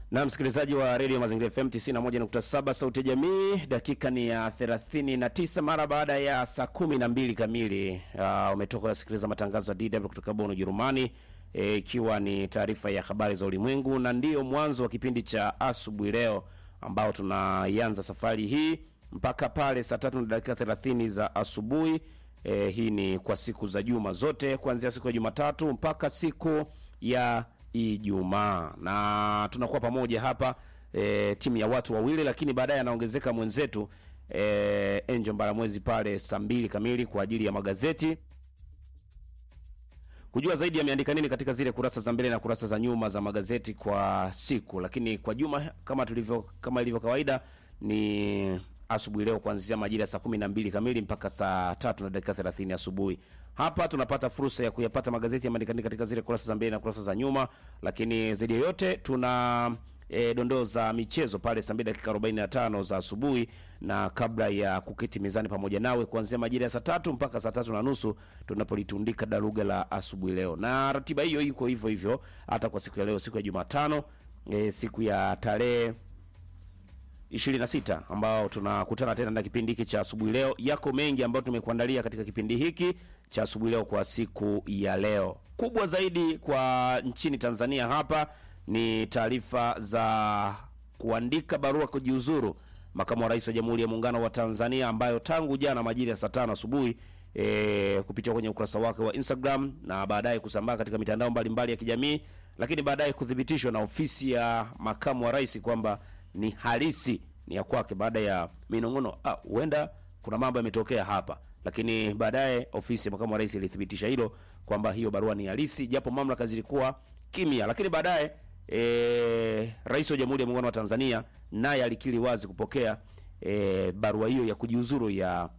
na msikilizaji wa redio Mazingira FM 91.7 sauti ya jamii, dakika ni ya 39 mara baada ya saa 12 kamili. Uh, umetoka kusikiliza matangazo ya DW kutoka Bonn, Ujerumani, ikiwa e, ni taarifa ya habari za ulimwengu, na ndiyo mwanzo wa kipindi cha asubuhi leo ambao tunaianza safari hii mpaka pale saa tatu na dakika 30 za asubuhi. E, hii ni kwa siku za juma zote kuanzia siku ya Jumatatu mpaka siku ya Ijumaa na tunakuwa pamoja hapa e, timu ya watu wawili, lakini baadaye anaongezeka mwenzetu e, Angel Mbaramwezi pale saa mbili kamili kwa ajili ya magazeti kujua zaidi yameandika nini katika zile kurasa za mbele na kurasa za nyuma za magazeti kwa siku. Lakini kwa juma kama tulivyo kama ilivyo kawaida ni asubuhi leo kuanzia majira ya saa kumi na mbili kamili mpaka saa tatu na dakika thelathini asubuhi. Hapa tunapata fursa ya kuyapata magazeti yameandika katika zile kurasa za mbele na kurasa za nyuma, lakini zaidi ya yote tuna e, dondoo za michezo pale saa mbili dakika arobaini na tano za asubuhi, na kabla ya kuketi mezani pamoja nawe kuanzia majira ya saa tatu mpaka saa tatu na nusu tunapolitundika daruga la asubuhi leo, na ratiba hiyo iko hivyo hivyo hata kwa siku ya leo, siku ya Jumatano e, siku ya tarehe 26 ambao tunakutana tena na kipindi hiki cha asubuhi leo. Yako mengi ambayo tumekuandalia katika kipindi hiki cha asubuhi leo kwa siku ya leo. Kubwa zaidi kwa nchini Tanzania hapa ni taarifa za kuandika barua kujiuzuru makamu wa rais wa Jamhuri ya Muungano wa Tanzania, ambayo tangu jana majira ya saa tano asubuhi e, kupitia kwenye ukurasa wake wa Instagram na baadaye kusambaa katika mitandao mbalimbali ya kijamii, lakini baadaye kuthibitishwa na ofisi ya makamu wa rais kwamba ni halisi ni ya kwake, baada ya minong'ono huenda ah, kuna mambo yametokea hapa, lakini baadaye ofisi ya makamu wa rais ilithibitisha hilo kwamba hiyo barua ni halisi, japo mamlaka zilikuwa kimya. Lakini baadaye e, rais wa Jamhuri ya Muungano wa Tanzania naye alikiri wazi kupokea e, barua hiyo ya kujiuzuru ya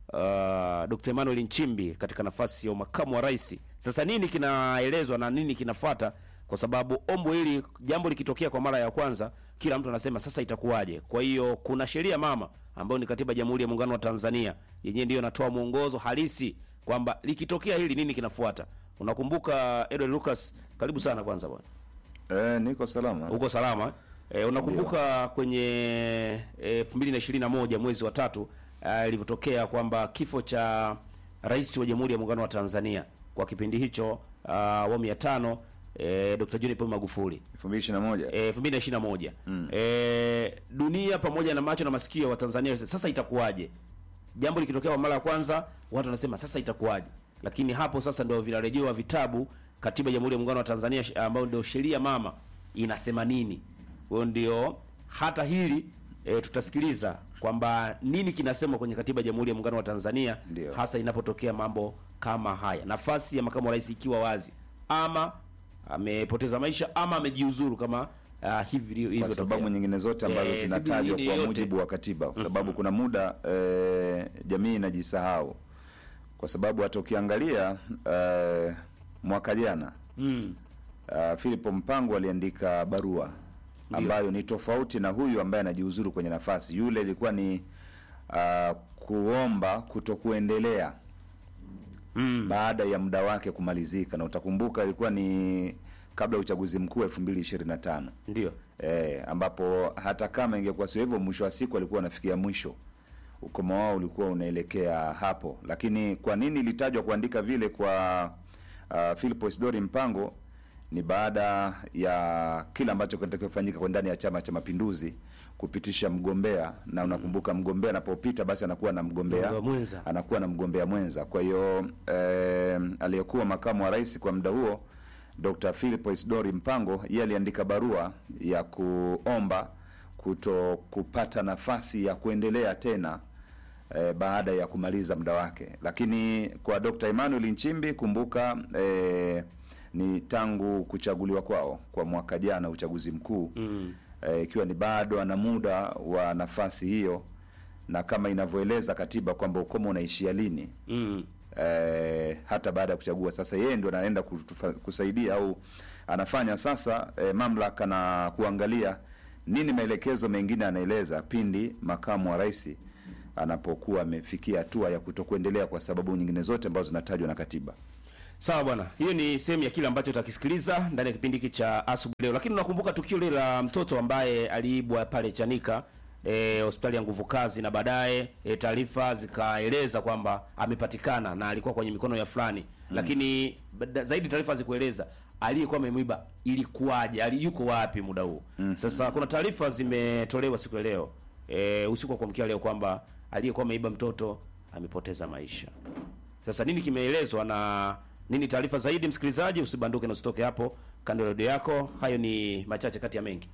uh, Dr. Emmanuel Nchimbi katika nafasi ya makamu wa rais. Sasa nini kinaelezwa na nini kinafuata? Kwa sababu ombo hili, jambo likitokea kwa mara ya kwanza kila mtu anasema sasa itakuwaje? Kwa hiyo kuna sheria mama ambayo ni katiba ya Jamhuri ya Muungano wa Tanzania, yenyewe ndiyo inatoa mwongozo halisi kwamba likitokea hili nini kinafuata. Unakumbuka Edward Lucas, karibu sana kwanza bwana. Eh, niko salama. Uko salama? E, unakumbuka kwenye elfu mbili na ishirini na moja mwezi wa tatu ilivyotokea kwamba kifo cha rais wa Jamhuri ya Muungano wa Tanzania kwa kipindi hicho awamu ya tano E, Dr. John Pombe Magufuli 2021. Eh, 2021. Mm. E, dunia pamoja na macho na masikio wa Tanzania sasa itakuwaje? Jambo likitokea kwa mara ya kwanza watu wanasema sasa itakuwaje? Lakini hapo sasa ndio vinarejewa vitabu katiba ya Jamhuri ya Muungano wa Tanzania ambayo ndio sheria mama inasema nini. Kwa ndio hata hili e, tutasikiliza kwamba nini kinasemwa kwenye katiba ya Jamhuri ya Muungano wa Tanzania Ndio. hasa inapotokea mambo kama haya. Nafasi ya makamu wa rais ikiwa wazi ama amepoteza maisha ama amejiuzuru kama uh, hivi hivyo Kwa sababu nyingine zote ambazo Eh, zinatajwa sababu nyingine kwa yote. mujibu wa katiba, kwa sababu kuna muda eh, jamii inajisahau, kwa sababu hata ukiangalia eh, mwaka jana mm. uh, Philip Mpango aliandika barua ambayo ni tofauti na huyu ambaye anajiuzuru kwenye nafasi. Yule ilikuwa ni uh, kuomba kutokuendelea Mm. baada ya muda wake kumalizika, na utakumbuka ilikuwa ni kabla ya uchaguzi mkuu 2025 Ndio. eh, ambapo hata kama ingekuwa sio hivyo, mwisho wa siku alikuwa anafikia mwisho, ukomo wao ulikuwa unaelekea hapo. Lakini kwa nini ilitajwa kuandika vile kwa uh, Philip Isidori Mpango? Ni baada ya kile ambacho kinatakiwa kufanyika kwa ndani ya Chama cha Mapinduzi kupitisha mgombea, na unakumbuka mgombea anapopita basi anakuwa na mgombea Mgombea mwenza. anakuwa na mgombea mwenza. Kwa hiyo eh, aliyekuwa makamu wa rais kwa muda huo Dr. Philip Isidori Mpango yeye aliandika barua ya kuomba kuto kupata nafasi ya kuendelea tena eh, baada ya kumaliza muda wake. Lakini kwa Dr. Emmanuel Nchimbi, kumbuka eh, ni tangu kuchaguliwa kwao kwa mwaka jana uchaguzi mkuu Mm. eh, ikiwa ni bado ana muda wa nafasi hiyo, na kama inavyoeleza katiba kwamba ukomo unaishia lini Mm. eh, hata baada ya kuchagua. Sasa yeye ndio anaenda kutufa- kusaidia au anafanya sasa eh, mamlaka na kuangalia nini maelekezo mengine anaeleza pindi makamu wa rais anapokuwa amefikia hatua ya kutokuendelea kwa sababu nyingine zote ambazo zinatajwa na katiba. Sawa bwana, hiyo ni sehemu ya kile ambacho utakisikiliza ndani ya kipindi hiki cha asubuhi leo, lakini unakumbuka tukio lile la mtoto ambaye aliibwa pale Chanika eh, hospitali ya nguvu kazi, na baadaye eh, taarifa zikaeleza kwamba amepatikana na alikuwa kwenye mikono ya fulani lakini bada- zaidi taarifa hazikueleza aliyekuwa amemwiba ilikuwaje, ali yuko wapi muda huu. Sasa kuna taarifa zimetolewa siku ya leo eh, usiku wa kuamkia leo kwamba aliyekuwa ameiba mtoto amepoteza maisha. Sasa nini kimeelezwa na nini taarifa zaidi, msikilizaji, usibanduke na usitoke hapo kando ya redio yako. Hayo ni machache kati ya mengi.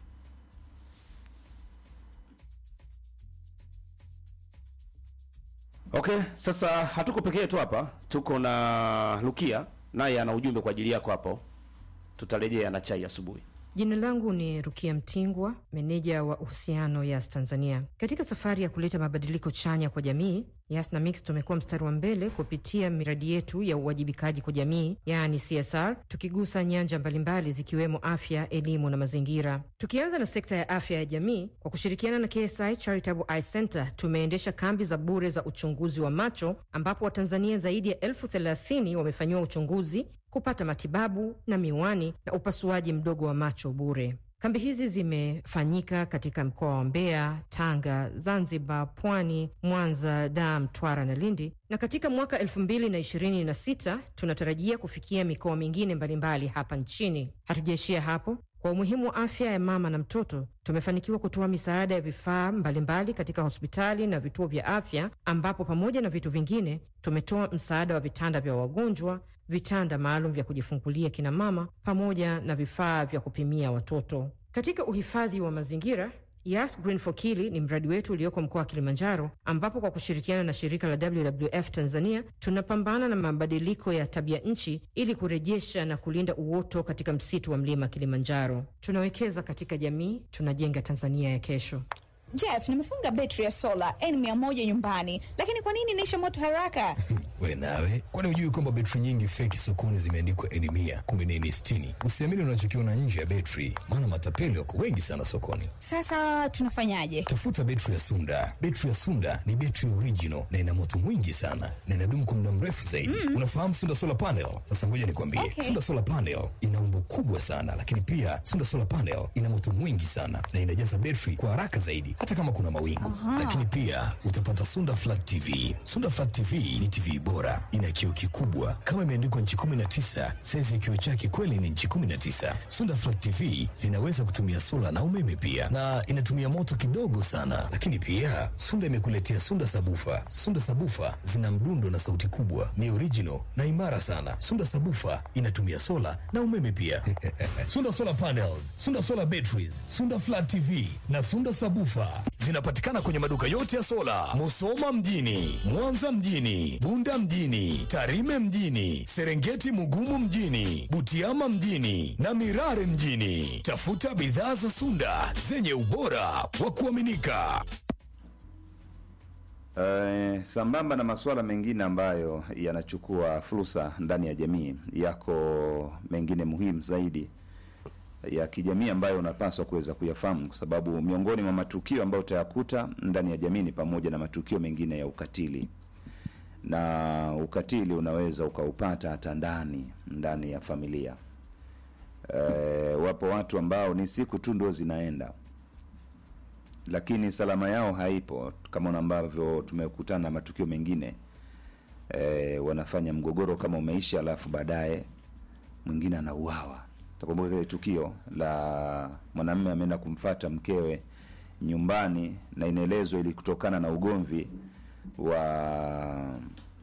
Okay, sasa hatuko peke yetu hapa, tuko na Lukia naye ana ujumbe kwa ajili yako hapo. Tutarejea na chai asubuhi. Jina langu ni Rukia Mtingwa, meneja wa uhusiano Yas Tanzania. Katika safari ya kuleta mabadiliko chanya kwa jamii, Yas na Mix tumekuwa mstari wa mbele kupitia miradi yetu ya uwajibikaji kwa jamii, yaani CSR, tukigusa nyanja mbalimbali zikiwemo afya, elimu na mazingira. Tukianza na sekta ya afya ya jamii, kwa kushirikiana na KSI Charitable Eye Center tumeendesha kambi za bure za uchunguzi wa macho, ambapo Watanzania zaidi ya elfu thelathini wamefanyiwa uchunguzi kupata matibabu na miwani na upasuaji mdogo wa macho bure. Kambi hizi zimefanyika katika mkoa wa Mbeya, Tanga, Zanzibar, Pwani, Mwanza, Dar, Mtwara na Lindi, na katika mwaka 2026 tunatarajia kufikia mikoa mingine mbalimbali hapa nchini. Hatujaishia hapo. Kwa umuhimu wa afya ya mama na mtoto, tumefanikiwa kutoa misaada ya vifaa mbalimbali katika hospitali na vituo vya afya, ambapo pamoja na vitu vingine tumetoa msaada wa vitanda vya wagonjwa, vitanda maalum vya kujifungulia kina mama, pamoja na vifaa vya kupimia watoto. Katika uhifadhi wa mazingira Yas Green for Kili ni mradi wetu ulioko mkoa wa Kilimanjaro, ambapo kwa kushirikiana na shirika la WWF Tanzania tunapambana na mabadiliko ya tabia nchi ili kurejesha na kulinda uoto katika msitu wa mlima Kilimanjaro. Tunawekeza katika jamii, tunajenga Tanzania ya kesho. Jeff, nimefunga betri ya sola N100 nyumbani, lakini kwa nini inaisha moto haraka? We nawe, kwani hujui kwamba betri nyingi feki sokoni zimeandikwa N mia kumbe ni N sitini? Usiamini unachokiona nje ya betri, maana matapeli wako wengi sana sokoni. Sasa tunafanyaje? Tafuta betri ya Sunda. Betri ya Sunda ni betri original na ina moto mwingi sana na inadumu kwa muda mrefu zaidi. Unafahamu Sunda solar panel? Sasa ngoja nikwambie, Okay. Sunda solar panel ina umbo kubwa sana, lakini pia Sunda solar panel ina moto mwingi sana na inajaza betri kwa haraka zaidi, hata kama kuna mawingu. Lakini pia utapata Sunda flat TV. Sunda flat TV ni TV bora, ina kioo kikubwa kama imeandikwa nchi 19. Saizi ya kioo chake kweli ni nchi 19. Sunda flat TV zinaweza kutumia sola na umeme pia, na inatumia moto kidogo sana. Lakini pia Sunda imekuletea Sunda sabufa. Sunda sabufa zina mdundo na sauti kubwa, ni original na imara sana. Sunda sabufa inatumia sola na umeme pia. Sunda solar panels, Sunda solar batteries, Sunda flat TV na Sunda sabufa zinapatikana kwenye maduka yote ya sola, Musoma mjini, Mwanza mjini, Bunda mjini, Tarime mjini, Serengeti Mugumu mjini, Butiama mjini na Mirare mjini. Tafuta bidhaa za Sunda zenye ubora wa kuaminika. Eh, sambamba na masuala mengine ambayo yanachukua fursa ndani ya jamii, yako mengine muhimu zaidi ya kijamii ambayo unapaswa kuweza kuyafahamu, kwa sababu miongoni mwa matukio ambayo utayakuta ndani ya jamii ni pamoja na matukio mengine ya ukatili, na ukatili unaweza ukaupata hata ndani ndani ya familia. Eh, wapo watu ambao ni siku tu ndio zinaenda lakini salama yao haipo, kama ambavyo tumekutana na matukio mengine e, wanafanya mgogoro kama umeisha, alafu baadaye mwingine anauawa. Takumbuka kile tukio la mwanamume ameenda kumfata mkewe nyumbani, na inaelezwa ili kutokana na ugomvi wa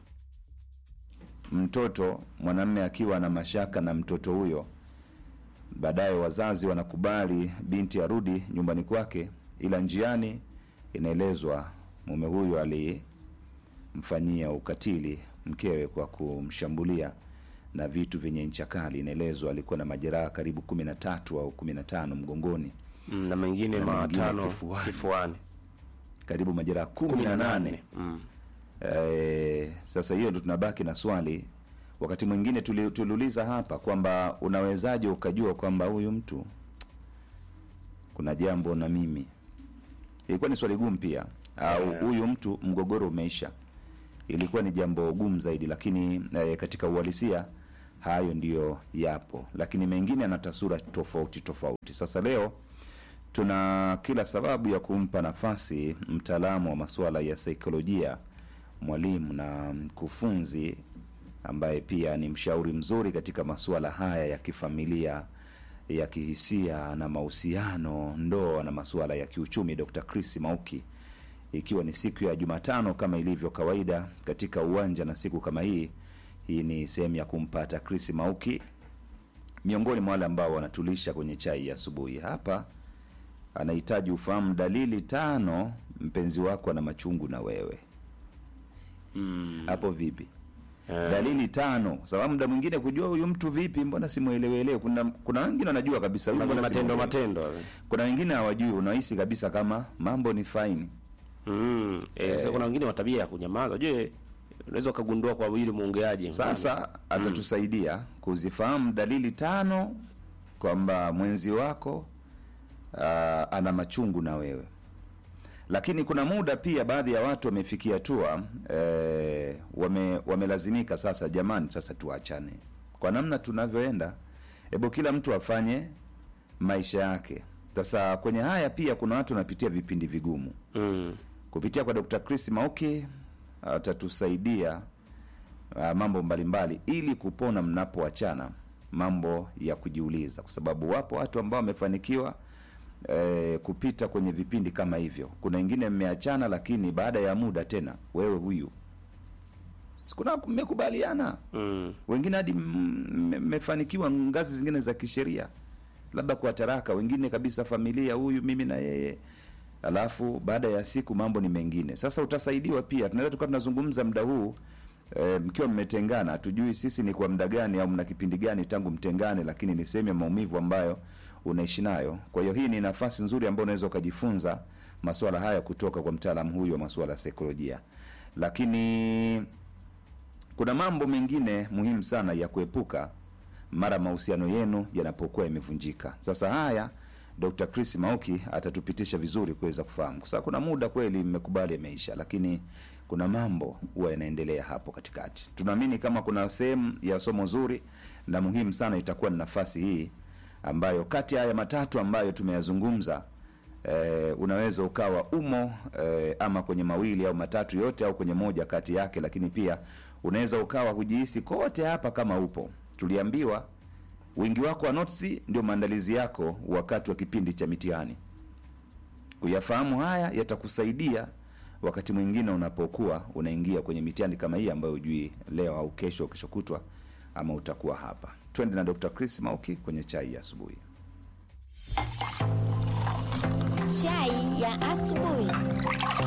mtoto, mwanamume akiwa na mashaka na mtoto huyo baadaye wazazi wanakubali binti arudi nyumbani kwake, ila njiani inaelezwa mume huyu alimfanyia ukatili mkewe kwa kumshambulia na vitu vyenye ncha kali. Inaelezwa alikuwa na majeraha karibu kumi na tatu au kumi na tano mgongoni, Mm, na mengine Na mengine matano kifuani. kifuani. karibu majeraha kumi na nane. Mm. Eh, sasa hiyo ndo tunabaki na swali. Wakati mwingine tuli- tuliuliza hapa kwamba unawezaje ukajua kwamba huyu mtu kuna jambo na mimi. Ilikuwa ni swali gumu pia, au Yeah. huyu mtu mgogoro umeisha. Ilikuwa ni jambo gumu zaidi, lakini eh, katika uhalisia hayo ndiyo yapo, lakini mengine yana taswira tofauti tofauti. Sasa leo tuna kila sababu ya kumpa nafasi mtaalamu wa masuala ya saikolojia, mwalimu na mkufunzi ambaye pia ni mshauri mzuri katika masuala haya ya kifamilia, ya kihisia na mahusiano, ndoa na masuala ya kiuchumi, Dr. Chris Mauki, ikiwa ni siku ya Jumatano kama ilivyo kawaida katika uwanja na siku kama hii. Hii ni sehemu ya kumpata Chris Mauki miongoni mwa wale ambao wanatulisha kwenye chai ya asubuhi hapa. Anahitaji ufahamu dalili tano mpenzi wako ana machungu na wewe. Hapo vipi? dalili tano, kwa sababu muda mwingine kujua huyu mtu vipi, mbona simuelewelewe. Kuna kuna wengine wanajua kabisa huyu Kuna mbona matendo simuelewi. matendo Kuna wengine hawajui, unahisi kabisa kama mambo ni faini. mm. eh, sasa kuna wengine wa tabia ya kunyamaza je unaweza ukagundua kwa yule mwongeaji Sasa atatusaidia kuzifahamu dalili tano kwamba mwenzi wako ah, ana machungu na wewe. Lakini kuna muda pia baadhi ya watu wamefikia hatua eh, wame, wamelazimika sasa, jamani, sasa tuachane kwa namna tunavyoenda, hebu kila mtu afanye maisha yake. Sasa kwenye haya pia kuna watu wanapitia vipindi vigumu mm. kupitia kwa Dr. Chris Mauki atatusaidia uh, mambo mbalimbali ili kupona mnapoachana, mambo ya kujiuliza, kwa sababu wapo watu ambao wamefanikiwa eh, kupita kwenye vipindi kama hivyo. Kuna wengine mmeachana, lakini baada ya muda tena, wewe huyu sikuna mmekubaliana Mm. wengine hadi m- mmefanikiwa ngazi zingine za kisheria, labda kwa taraka, wengine kabisa familia, huyu mimi na yeye, alafu baada ya siku mambo ni mengine. Sasa utasaidiwa pia, tunaweza tukawa tunazungumza muda huu e, mkiwa mmetengana, hatujui sisi ni kwa muda gani au mna kipindi gani tangu mtengane, lakini ni sehemu ya maumivu ambayo unaishi nayo. Kwa hiyo hii ni nafasi nzuri ambayo unaweza ukajifunza masuala haya kutoka kwa mtaalamu huyu wa masuala ya saikolojia, lakini kuna mambo mengine muhimu sana ya kuepuka mara mahusiano yenu yanapokuwa yamevunjika. Sasa haya Dr. Chris Mauki atatupitisha vizuri kuweza kufahamu, kwa sababu kuna muda kweli mmekubali yameisha, lakini kuna mambo huwa yanaendelea hapo katikati. Tunaamini kama kuna sehemu ya somo zuri na muhimu sana itakuwa ni nafasi hii ambayo kati ya haya matatu ambayo tumeyazungumza eh, unaweza ukawa umo eh, ama kwenye mawili au matatu yote au kwenye moja kati yake, lakini pia unaweza ukawa hujihisi kote hapa kama upo. Tuliambiwa wingi wako wa notisi ndio maandalizi yako wakati wa kipindi cha mitihani. Kuyafahamu haya yatakusaidia wakati mwingine unapokuwa unaingia kwenye mitihani kama hii ambayo hujui leo au kesho au kesho kutwa ama utakuwa hapa. Twende na Dr. Chris Mauki kwenye chai ya asubuhi. Chai ya asubuhi.